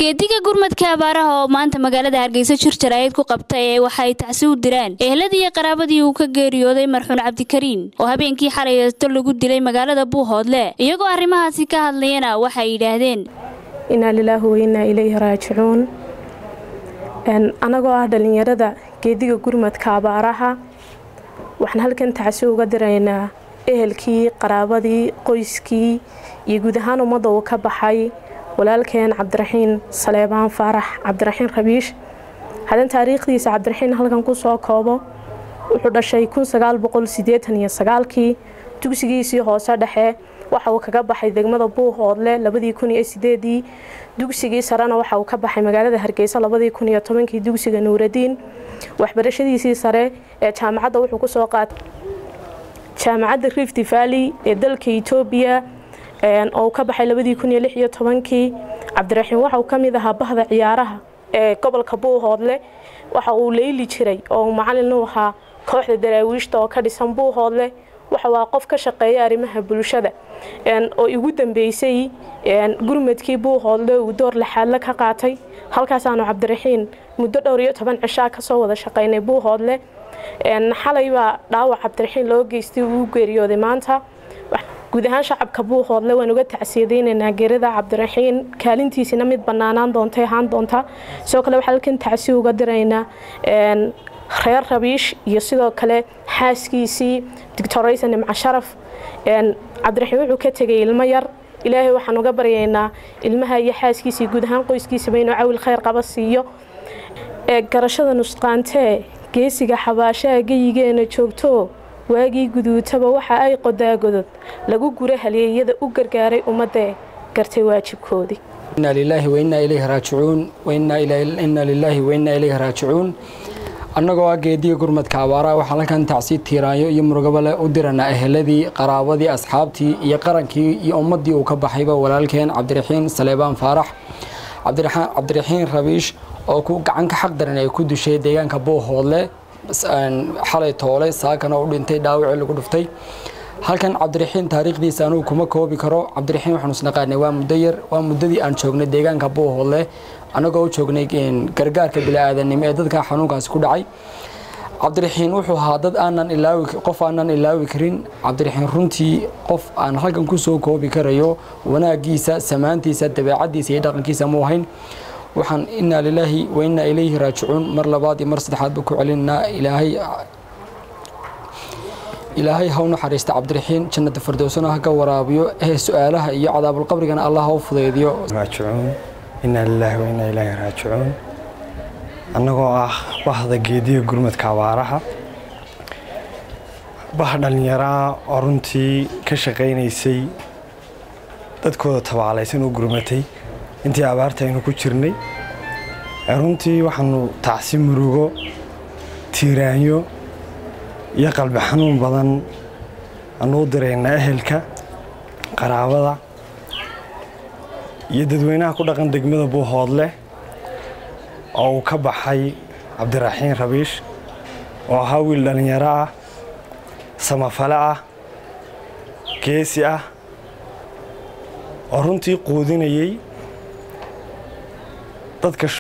geediga gurmadka abaaraha oo maanta magaalada hargeysa jir jaraayid ku qabtay ee waxay tacsi u diraan eheladii iyo qaraabadii uu ka geeriyooday marxuun cabdikariin oo habeenkii xalaysto lagu dilay magaalada buuhoodle iyagoo arrimahaasi ka hadlayana waxay yidhaahdeen inaa lilaahi wainaa ilayhi raajicuun annagoo ah dhallinyarada geediga gurmadka abaaraha waxaan halkan tacsi uga diraynaa ehelkii qaraabadii qoyskii iyo guud ahaan ummadda uu ka baxay walaalkeen cabdiraxiin saleebaan faarax cabdiraxiin rabiish hadan taariikhdiisa cabdiraxiin halkan ku soo koobo wuxuu dhashay kii dugsigiisii hoose dhexe waxa uu kaga baxay degmada buuhoodle ii dugsigii sarena waxa uu ka baxay magaalada hargeysa kii dugsiga nuuradiin waxbarashadiisii sare ee jaamacadda wuxuu kusoo qaatay jaamacadda rift valley ee dalka etoobiya oo uu ka baxay kii cabdiraxiin waxa uu ka mid ahaa bahda ciyaaraha ee gobolka buuhoodle waxa uu leyli jiray oo uu macalin u ahaa kooxda daraawiishta oo ka dhisan buuhoodle waxa waa qof ka shaqeeya arrimaha bulshada oo igu dambeysay gurmadkii buuhoodle uu door laxaadle ka qaatay halkaasaanu cabdiraxiin muddo dhowr iyo toban cishaa kasoo wada shaqaynay buuhoodle xalay baa dhaawac cabdiraxiin loo geystay uu geeriyooday maanta guud ahaan shacabka buuhoodle waan uga tacsiyadaynaynaa geerida cabdiraxiin kaalintiisina mid banaanaan doontay ahaan doonta sidoo kale waxaa halkan tacsi uga diraynaa reer rabiish iyo sidoo kale xaaskiisii doctoraysa nimco sharaf cabdiraxiin wuxuu ka tegay ilmo yar ilaahay waxaan uga baryaynaa ilmaha iyo xaaskiisii guud ahaan qoyskiisaba inuu cawil khayr qaba siiyo ee garashada nusqaantee geesiga xabaashaha geyigeena joogto waagii guduutaba waxa ay qodaagodod lagu gura halyeeyada u gargaaray ummaddae gartay waajibkoodii inaa lilaahi wainaa ilayhi raajicuun inaa lilaahi wainaa ilayhi raajicuun annagoo ah geediga gurmadka abaaraha waxaan halkan tacsi tiiraanyo iyo murugabale u diranaa eheladii qaraabadii asxaabtii iyo qarankii iyo ummaddii uu ka baxayba walaalkeen cabdiraxiin saleebaan faarax cabdiraxiin rabiish oo ku gacanka xaq daran ay ku dushay deegaanka buuhoodle xalay toole saakana u dhintay dhaawacii lagu dhuftay halkan cabdiraxiin taariikhdiisa anugu kuma koobi karo cabdiraxiin waxaanu isnaqaanay waa muddo yar waa muddadii aan joognay deegaanka buuhoodle annagoo u joognay gargaarka bili-aadanimo ee dadka xanuunkaasi ku dhacay cabdiraxiin wuxuu ahaa dad aanan ilaawi qof aanan ilaawi karin cabdiraxiin runtii qof aan halkan ku soo koobi karayo wanaagiisa samaantiisa dabeecaddiisa iyo dhaqankiisa mu ahayn waxaan inaa lilaahi wa inaa ilayhi raajicuun mar labaad iyo mar saddexaadba ku celinaa ilaahay ilaahay ha u naxariista cabdiraxiin jannada firdowsana ha ka waraabiyo ee su-aalaha iyo cadaabulqabrigana allah ha u fudaydiyo raajicuun inaa lilaahi wa inaa ilaahi raajicuun annagoo ah bahda geediga gurmadka abaaraha bah dhallinyaraa oo runtii ka shaqaynaysay dadkooda tabaalaysan u gurmatay intii abaarta aynu ku jirnay runtii waxaanu tacsi murugo tiiraanyo iyo qalbi xanuun badan aanu u diraynaa ehelka qaraabada iyo dadweynaha ku dhaqan degmada buuhoodle oo uu ka baxay cabdiraxiin rabiish oo ahaa wiil dhallinyaro ah samafale ah geesi ah oo runtii quudinayay dadka